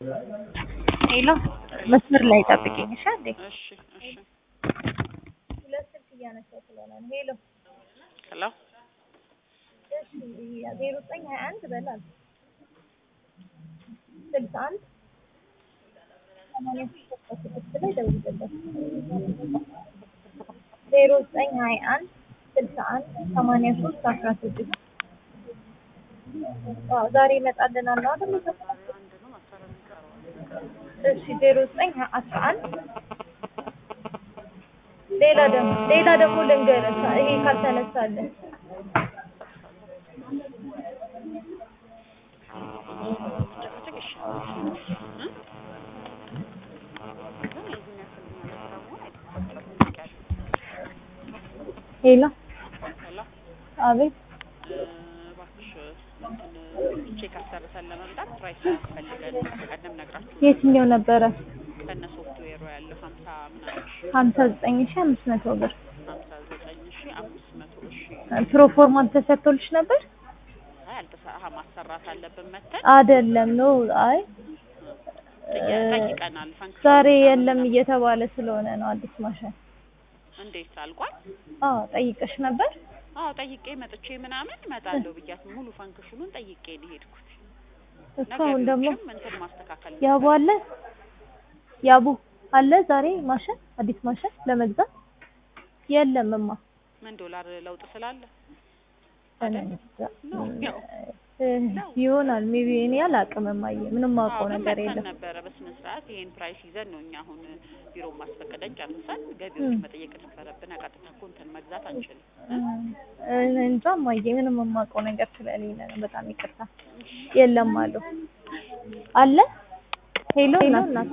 ሄሎ መስመር ላይ ጠብቂኝ እሺ አንዴ እሺ እሺ ሁለት ስልክ እያነሳሁ ስለሆነ ነው ሄሎ ሄሎ እሺ ዜሮ ዘጠኝ ሀያ አንድ በላል ስልሳ አንድ ሰማንያ ሶስት አስራ ስድስት ላይ ደውልለት ዜሮ ዘጠኝ ሀያ አንድ ስልሳ አንድ ሰማንያ ሶስት አስራ ስድስት አዎ ዛሬ ይመጣልናል ነው አይደል እሺ ዜሮ ዘጠኝ አስራ አንድ ሌላ ደግሞ ሌላ ደግሞ ልንገርህ ይሄ ካልተነሳልን ሄሎ ሄሎ አቤት እባክሽ እንትን ቼክ አሰርተን ለመምጣት ፕራይስ ያስፈልገን ቀደም ነግራችሁ የትኛው ነበረ ከነ ሶፍትዌሩ ያለው ሀምሳ ምናምን ሺ ሀምሳ ዘጠኝ ሺ አምስት መቶ ብር ሀምሳ ዘጠኝ ሺ አምስት መቶ ሺ ፕሮፎርማ ተሰጥቶልሽ ነበር አይ አልተሰራ ማሰራት አለብን መተን አይደለም ነው አይ ጠይቀናል ፈንክሽን ዛሬ የለም እየተባለ ስለሆነ ነው አዲስ ማሽን እንዴት አልቋል አዎ ጠይቀሽ ነበር አዎ ጠይቄ መጥቼ ምናምን እመጣለሁ ብያት ሙሉ ፈንክሽኑን ጠይቄ ነው የሄድኩት እስካሁን ደግሞ ነገሮችም እንትን ማስተካከል ያቡ አለ ያቡ አለ ዛሬ ማሽን አዲስ ማሽን ለመግዛት የለምማ ምን ዶላር ለውጥ ስላለ እኔ እንጃ። ነው ያው እ ይሆናል ሜቢ እኔ አላውቅም እማዬ ምንም አዎ ማውቀው ግን ነገር መጥተን የለም ነበረ በስነ ስርዓት ይሄን ፕራይስ ይዘን ነው እኛ አሁን ቢሮ ማስፈቀደን ጨርሰን ገቢዎች መጠየቅ ነበረብን። ቀጥታ እኮ እንትን መግዛት አንችልም። እኔ እንጃ እማዬ ምንም የማውቀው ነገር ስለሌለ ነው በጣም ይቅርታ የለም አሉ አለ ሄሎ እናት